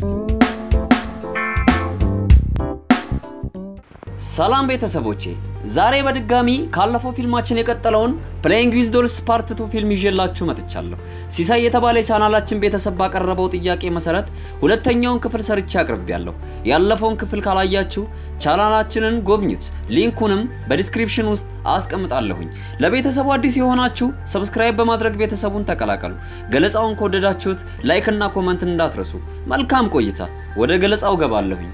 ሰላም ቤተሰቦቼ፣ ዛሬ በድጋሚ ካለፈው ፊልማችን የቀጠለውን ፕሌይንግ ዊዝ ዶልስ ፓርት ቱ ፊልም ይዤላችሁ መጥቻለሁ። ሲሳይ የተባለ የቻናላችን ቤተሰብ ባቀረበው ጥያቄ መሰረት ሁለተኛውን ክፍል ሰርቼ አቅርቤያለሁ። ያለፈውን ክፍል ካላያችሁ ቻናላችንን ጎብኙት፣ ሊንኩንም በዲስክሪፕሽን ውስጥ አስቀምጣለሁኝ። ለቤተሰቡ አዲስ የሆናችሁ ሰብስክራይብ በማድረግ ቤተሰቡን ተቀላቀሉ። ገለጻውን ከወደዳችሁት ላይክ እና ኮመንትን እንዳትረሱ። መልካም ቆይታ። ወደ ገለጻው ገባለሁኝ።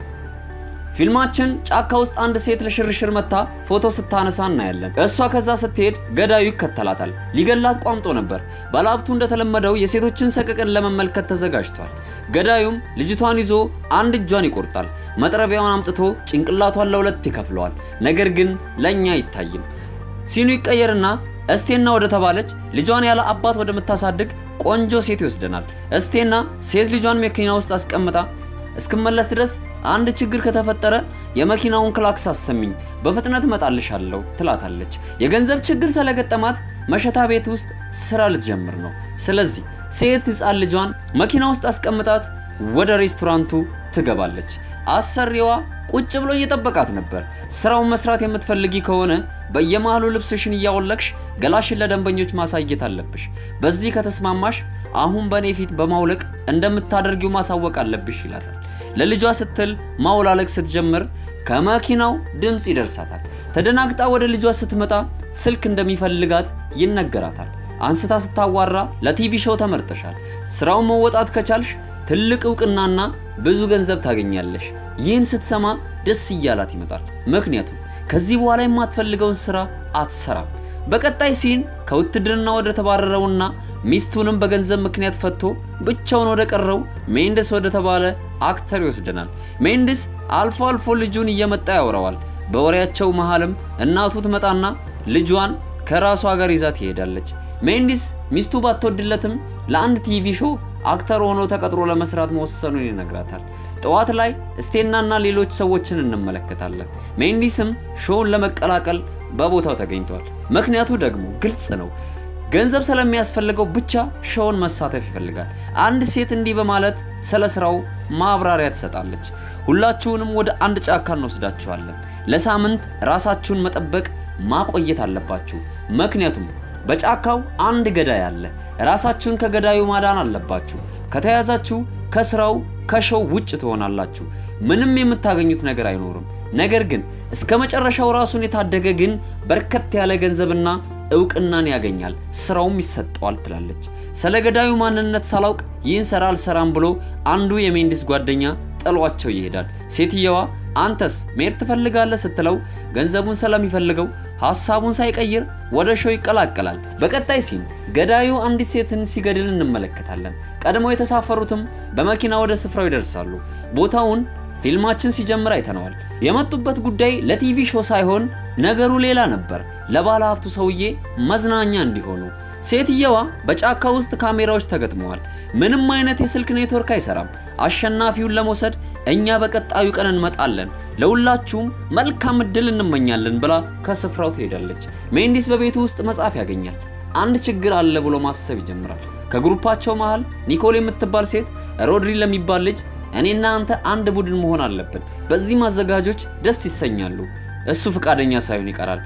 ፊልማችን ጫካ ውስጥ አንድ ሴት ለሽርሽር መታ ፎቶ ስታነሳ እናያለን። እሷ ከዛ ስትሄድ ገዳዩ ይከተላታል። ሊገላት ቋምጦ ነበር። ባለሀብቱ እንደተለመደው የሴቶችን ሰቀቅን ለመመልከት ተዘጋጅቷል። ገዳዩም ልጅቷን ይዞ አንድ እጇን ይቆርጣል። መጥረቢያውን አምጥቶ ጭንቅላቷን ለሁለት ይከፍለዋል። ነገር ግን ለእኛ አይታይም። ሲኑ ይቀየርና እስቴና ወደ ተባለች ልጇን ያለ አባት ወደምታሳድግ ቆንጆ ሴት ይወስደናል። እስቴና ሴት ልጇን መኪና ውስጥ አስቀምጣ እስክመለስ ድረስ አንድ ችግር ከተፈጠረ የመኪናውን ክላክስ አሰሚኝ፣ በፍጥነት እመጣልሻለሁ ትላታለች። የገንዘብ ችግር ስለገጠማት መሸታ ቤት ውስጥ ስራ ልትጀምር ነው። ስለዚህ ሴት ሕፃን ልጇን መኪና ውስጥ አስቀምጣት ወደ ሬስቶራንቱ ትገባለች። አሰሪዋ ቁጭ ብሎ እየጠበቃት ነበር። ስራውን መስራት የምትፈልጊ ከሆነ በየመሃሉ ልብስሽን እያወለቅሽ ገላሽን ለደንበኞች ማሳየት አለብሽ። በዚህ ከተስማማሽ አሁን በእኔ ፊት በማውለቅ እንደምታደርጊው ማሳወቅ አለብሽ ይላታል። ለልጇ ስትል ማውላለቅ ስትጀምር ከመኪናው ድምፅ ይደርሳታል። ተደናግጣ ወደ ልጇ ስትመጣ ስልክ እንደሚፈልጋት ይነገራታል። አንስታ ስታዋራ ለቲቪ ሾው ተመርጠሻል፣ ስራውን መወጣት ከቻልሽ ትልቅ እውቅናና ብዙ ገንዘብ ታገኛለሽ። ይህን ስትሰማ ደስ እያላት ይመጣል። ምክንያቱም ከዚህ በኋላ የማትፈልገውን ስራ አትሰራም። በቀጣይ ሲን ከውትድርና ወደ ተባረረውና ሚስቱንም በገንዘብ ምክንያት ፈቶ ብቻውን ወደ ቀረው ሜንደስ ወደ ተባለ አክተር ይወስደናል። ሜንደስ አልፎ አልፎ ልጁን እየመጣ ያወራዋል። በወሬያቸው መሃልም እናቱ ትመጣና ልጇን ከራሷ ጋር ይዛ ትሄዳለች። ሜንዲስ ሚስቱ ባትወድለትም ለአንድ ቲቪ ሾው አክተር ሆኖ ተቀጥሮ ለመስራት መወሰኑን ይነግራታል። ጠዋት ላይ ስቴናና ሌሎች ሰዎችን እንመለከታለን። ሜንዲስም ሾውን ለመቀላቀል በቦታው ተገኝቷል። ምክንያቱ ደግሞ ግልጽ ነው። ገንዘብ ስለሚያስፈልገው ብቻ ሾውን መሳተፍ ይፈልጋል። አንድ ሴት እንዲህ በማለት ስለ ስራው ማብራሪያ ትሰጣለች። ሁላችሁንም ወደ አንድ ጫካ እንወስዳችኋለን። ለሳምንት ራሳችሁን መጠበቅ ማቆየት አለባችሁ። ምክንያቱም በጫካው አንድ ገዳይ አለ። ራሳችሁን ከገዳዩ ማዳን አለባችሁ። ከተያዛችሁ ከስራው ከሾው ውጭ ትሆናላችሁ። ምንም የምታገኙት ነገር አይኖርም። ነገር ግን እስከ መጨረሻው ራሱን የታደገ ግን በርከት ያለ ገንዘብና እውቅናን ያገኛል፣ ስራውም ይሰጠዋል ትላለች። ስለ ገዳዩ ማንነት ሳላውቅ ይህን ስራ አልሰራም ብሎ አንዱ የሜንዲስ ጓደኛ ጥሏቸው ይሄዳል። ሴትየዋ አንተስ መሄድ ትፈልጋለህ ስትለው ገንዘቡን ስለሚፈልገው ሀሳቡን ሳይቀይር ወደ ሾው ይቀላቀላል። በቀጣይ ሲን ገዳዩ አንዲት ሴትን ሲገድል እንመለከታለን። ቀድመው የተሳፈሩትም በመኪና ወደ ስፍራው ይደርሳሉ። ቦታውን ፊልማችን ሲጀምር አይተነዋል። የመጡበት ጉዳይ ለቲቪ ሾው ሳይሆን ነገሩ ሌላ ነበር። ለባለ ሀብቱ ሰውዬ መዝናኛ እንዲሆኑ ሴትየዋ በጫካ ውስጥ ካሜራዎች ተገጥመዋል። ምንም አይነት የስልክ ኔትወርክ አይሰራም። አሸናፊውን ለመውሰድ እኛ በቀጣዩ ቀን እንመጣለን፣ ለሁላችሁም መልካም እድል እንመኛለን ብላ ከስፍራው ትሄዳለች። ሜንዲስ በቤቱ ውስጥ መጽሐፍ ያገኛል። አንድ ችግር አለ ብሎ ማሰብ ይጀምራል። ከግሩፓቸው መሃል ኒኮል የምትባል ሴት ሮድሪ ለሚባል ልጅ እኔና አንተ አንድ ቡድን መሆን አለብን፣ በዚህም አዘጋጆች ደስ ይሰኛሉ። እሱ ፈቃደኛ ሳይሆን ይቀራል።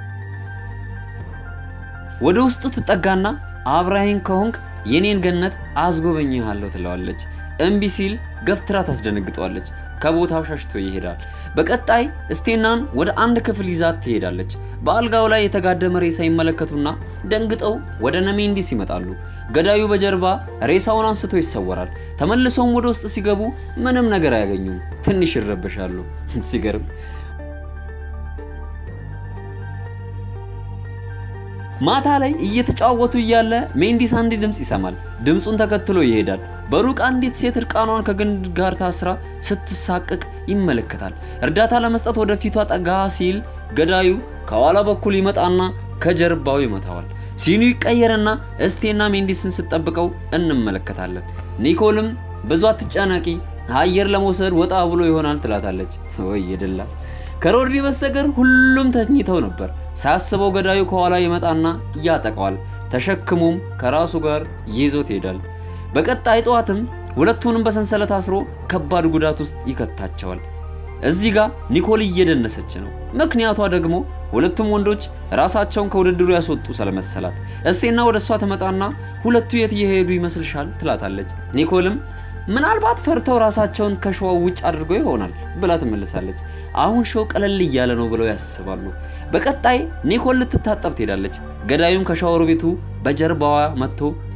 ወደ ውስጡ ትጠጋና አብራሂን ከሆንክ የኔን ገነት አስጎበኝሃለሁ ትለዋለች። እምቢ ሲል ገፍትራ ታስደነግጠዋለች። ከቦታው ሸሽቶ ይሄዳል። በቀጣይ ስቴናን ወደ አንድ ክፍል ይዛት ትሄዳለች። በአልጋው ላይ የተጋደመ ሬሳ ይመለከቱና ደንግጠው ወደ ነሜንዲስ ይመጣሉ። ገዳዩ በጀርባ ሬሳውን አንስቶ ይሰወራል። ተመልሰውም ወደ ውስጥ ሲገቡ ምንም ነገር አያገኙም። ትንሽ ይረበሻሉ። ሲገርም ማታ ላይ እየተጫወቱ እያለ ሜንዲስ አንድ ድምፅ ይሰማል። ድምፁን ተከትሎ ይሄዳል። በሩቅ አንዲት ሴት እርቃኗን ከግንድ ጋር ታስራ ስትሳቀቅ ይመለከታል። እርዳታ ለመስጠት ወደ ፊቷ ጠጋ ሲል ገዳዩ ከኋላ በኩል ይመጣና ከጀርባው ይመታዋል። ሲኑ ይቀየርና እስቴና ሜንዲስን ስትጠብቀው እንመለከታለን። ኒኮልም ብዙ አትጨነቂ፣ አየር ለመውሰድ ወጣ ብሎ ይሆናል ትላታለች። ወይ የደላ ከሮድሪ በስተቀር ሁሉም ተኝተው ነበር። ሳያስበው ገዳዩ ከኋላ ይመጣና ያጠቀዋል። ተሸክሞም ከራሱ ጋር ይዞት ይሄዳል። በቀጣይ ጠዋትም ሁለቱንም በሰንሰለት አስሮ ከባድ ጉዳት ውስጥ ይከታቸዋል። እዚህ ጋር ኒኮል እየደነሰች ነው። ምክንያቷ ደግሞ ሁለቱም ወንዶች ራሳቸውን ከውድድሩ ያስወጡ ስለመሰላት እስቴና ወደ እሷ ትመጣና ሁለቱ የት እየሄዱ ይመስልሻል ትላታለች። ኒኮልም ምናልባት ፈርተው ራሳቸውን ከሸዋው ውጭ አድርገው ይሆናል ብላ ትመልሳለች። አሁን ሾው ቀለል እያለ ነው ብለው ያስባሉ። በቀጣይ ኒኮል ልትታጠብ ትሄዳለች። ገዳዩም ከሻወር ቤቱ በጀርባዋ መጥቶ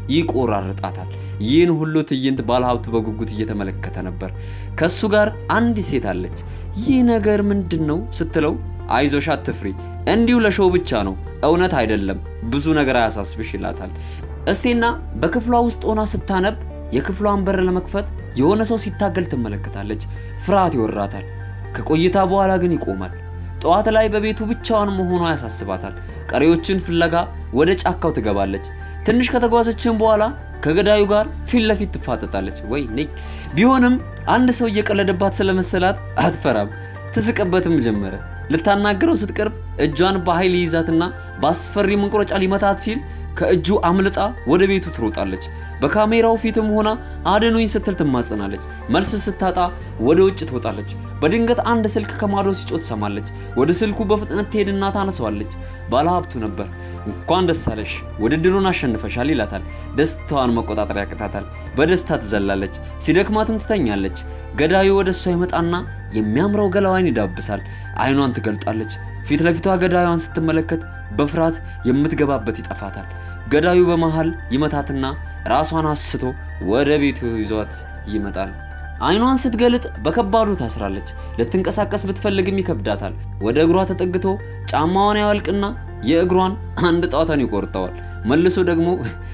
ይቆራርጣታል። ይህን ሁሉ ትዕይንት ባለሀብቱ በጉጉት እየተመለከተ ነበር። ከሱ ጋር አንዲት ሴት አለች። ይህ ነገር ምንድን ነው ስትለው አይዞሽ አትፍሪ፣ እንዲሁ ለሾው ብቻ ነው፣ እውነት አይደለም፣ ብዙ ነገር አያሳስብሽ ይላታል። እስቴና በክፍሏ ውስጥ ሆና ስታነብ የክፍሏን በር ለመክፈት የሆነ ሰው ሲታገል ትመለከታለች። ፍርሃት ይወራታል። ከቆይታ በኋላ ግን ይቆማል። ጠዋት ላይ በቤቱ ብቻዋን መሆኗ ያሳስባታል። ቀሪዎችን ፍለጋ ወደ ጫካው ትገባለች። ትንሽ ከተጓዘችን በኋላ ከገዳዩ ጋር ፊት ለፊት ትፋጠጣለች። ወይ ነይ ቢሆንም አንድ ሰው እየቀለደባት ስለመሰላት አትፈራም። ትስቅበትም ጀመረ። ልታናግረው ስትቀርብ እጇን በኃይል ይይዛትና በአስፈሪ መንቆረጫ ሊመታት ሲል ከእጁ አምልጣ ወደ ቤቱ ትሮጣለች። በካሜራው ፊትም ሆና አድኑኝ ስትል ትማጸናለች። መልስ ስታጣ ወደ ውጭ ትወጣለች። በድንገት አንድ ስልክ ከማዶ ሲጮህ ትሰማለች። ወደ ስልኩ በፍጥነት ትሄድና ታነሳዋለች። ባለሀብቱ ነበር። እንኳን ደስ አለሽ ውድድሩን አሸንፈሻል ይላታል። ደስታዋን መቆጣጠር ያቅታታል። በደስታ ትዘላለች። ሲደክማትም ትተኛለች። ገዳዩ ወደ እሷ ይመጣና የሚያምረው ገላዋን ይዳብሳል። አይኗን ትገልጣለች። ፊት ለፊቷ ገዳዩን ስትመለከት በፍርሃት የምትገባበት ይጠፋታል። ገዳዩ በመሃል ይመታትና ራሷን አስቶ ወደ ቤቱ ይዟት ይመጣል። አይኗን ስትገልጥ በከባዱ ታስራለች። ልትንቀሳቀስ ብትፈልግም ይከብዳታል። ወደ እግሯ ተጠግቶ ጫማዋን ያወልቅና የእግሯን አንድ ጣቷን ይቆርጠዋል። መልሶ ደግሞ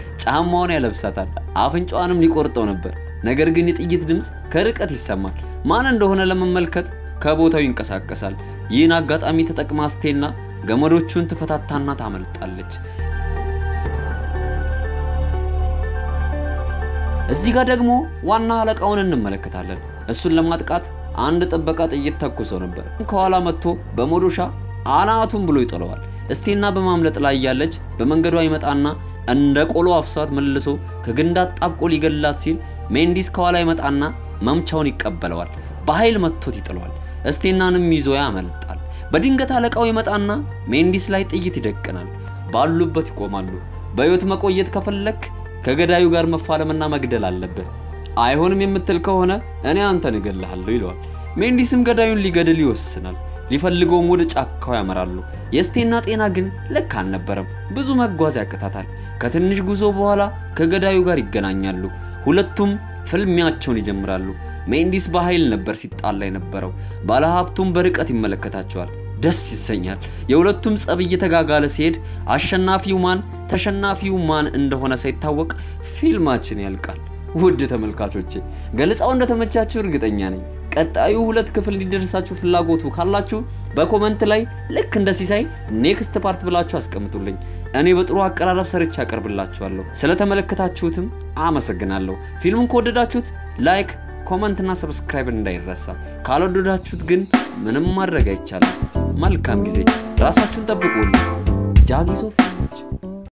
ጫማዋን ያለብሳታል። አፍንጫዋንም ሊቆርጠው ነበር። ነገር ግን የጥይት ድምፅ ከርቀት ይሰማል። ማን እንደሆነ ለመመልከት ከቦታው ይንቀሳቀሳል። ይህን አጋጣሚ ተጠቅማ ስቴና ገመዶቹን ትፈታታና ታመልጣለች። እዚህ ጋር ደግሞ ዋና አለቃውን እንመለከታለን። እሱን ለማጥቃት አንድ ጥበቃ ጥይት ተኩሶ ነበር። ከኋላ መጥቶ በመዶሻ አናቱን ብሎ ይጥለዋል። እስቴና በማምለጥ ላይ ያለች በመንገዷ ይመጣና እንደ ቆሎ አፍሷት መልሶ ከግንድ አጣብቆ ሊገላት ሲል ሜንዲስ ከኋላ ይመጣና መምቻውን ይቀበለዋል። በኃይል መጥቶት ይጥለዋል። እስቴናንም ይዞ ያመልጣል። በድንገት አለቃው ይመጣና ሜንዲስ ላይ ጥይት ይደቅናል። ባሉበት ይቆማሉ። በሕይወት መቆየት ከፈለክ ከገዳዩ ጋር መፋለምና መግደል አለብህ። አይሆንም የምትል ከሆነ እኔ አንተን እገልሃለሁ ይለዋል። ሜንዲስም ገዳዩን ሊገድል ይወስናል። ሊፈልገውም ወደ ጫካው ያመራሉ። የስቴና ጤና ግን ልክ አልነበረም። ብዙ መጓዝ ያቅታታል። ከትንሽ ጉዞ በኋላ ከገዳዩ ጋር ይገናኛሉ። ሁለቱም ፍልሚያቸውን ይጀምራሉ። ሜንዲስ በኃይል ነበር ሲጣላ የነበረው። ባለሀብቱም በርቀት ይመለከታቸዋል። ደስ ይሰኛል። የሁለቱም ጸብ እየተጋጋለ ሲሄድ አሸናፊው ማን ተሸናፊው ማን እንደሆነ ሳይታወቅ ፊልማችን ያልቃል። ውድ ተመልካቾቼ ገለጻው እንደተመቻችሁ እርግጠኛ ነኝ። ቀጣዩ ሁለት ክፍል እንዲደርሳችሁ ፍላጎቱ ካላችሁ በኮመንት ላይ ልክ እንደ ሲሳይ ኔክስት ፓርት ብላችሁ አስቀምጡልኝ። እኔ በጥሩ አቀራረብ ሰርቼ አቀርብላችኋለሁ። ስለተመለከታችሁትም አመሰግናለሁ። ፊልሙን ከወደዳችሁት ላይክ፣ ኮመንት እና ሰብስክራይብ እንዳይረሳ። ካልወደዳችሁት ግን ምንም ማድረግ አይቻልም። መልካም ጊዜ። ራሳችሁን ጠብቁልኝ። ጃጊሶ ፊልሞች